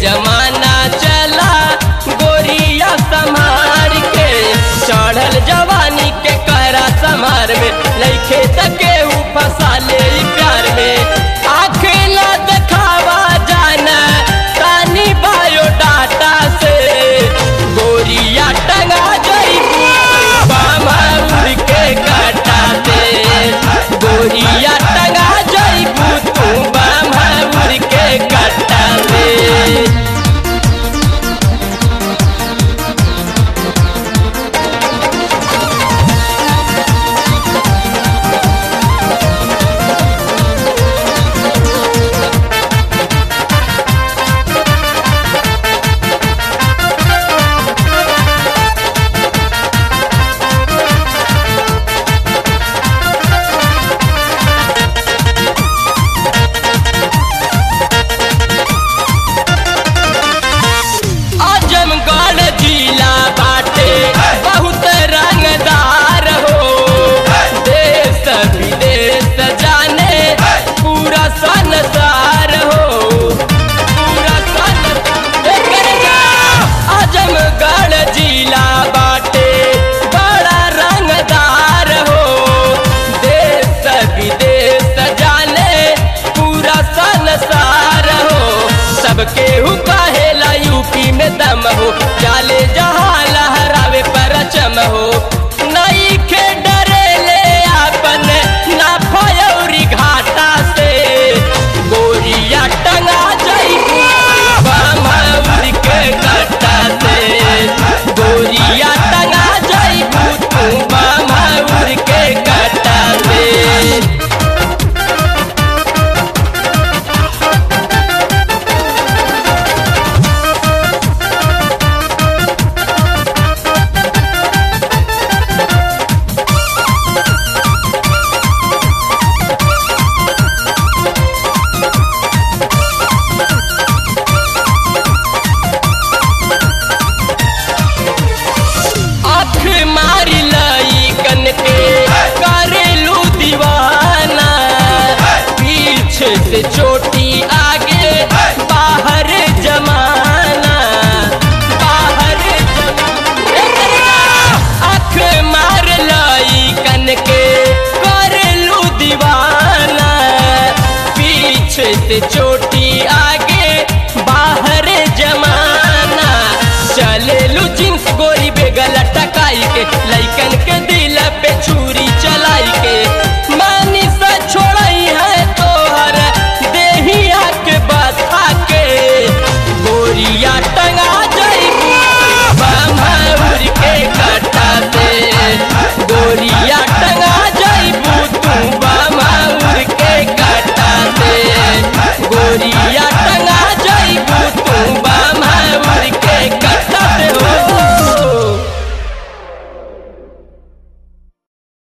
जमाना चला गोरिया संभार के चढ़ल जवानी के कहरा समार में लइखे तके ऊ फंसा ले ई प्यार में आँख न देखावा जाना तानी बायोडाटा से गोरिया टंगा जइबू बामा उड़ के काटा से गोरिया टंगा जइबू तू बामा उड़ के काटा से आजमगढ़ जिला बाटे बहुत रंगदार हो देश विदेश जाने पूरा संसार हो पूरा संसार आजमगढ़ जिला बाटे बड़ा रंगदार हो देश विदेश जाने पूरा संसार हो सबके हु कहेला यूपी में दम हो जाले जहाँ लहरावे परचम हो नई के डरे ले आपन ना फयौरी घाटा से गोरिया टंगा जइबू बामा उड़ के कट्टा से गोरिया टंगा जइबू तू बामा उड़ के कट्टा से आँख मारी लाई कन के करेलू दीवाना पीछे से चोटी आगे बाहर जमाना बाहर जमाना आँख मार लाई कन के करेलू दीवाना पीछे से चोटी आगे बाहर जमाना चलेलू जींस गोरी बेगल टकाई के लइकन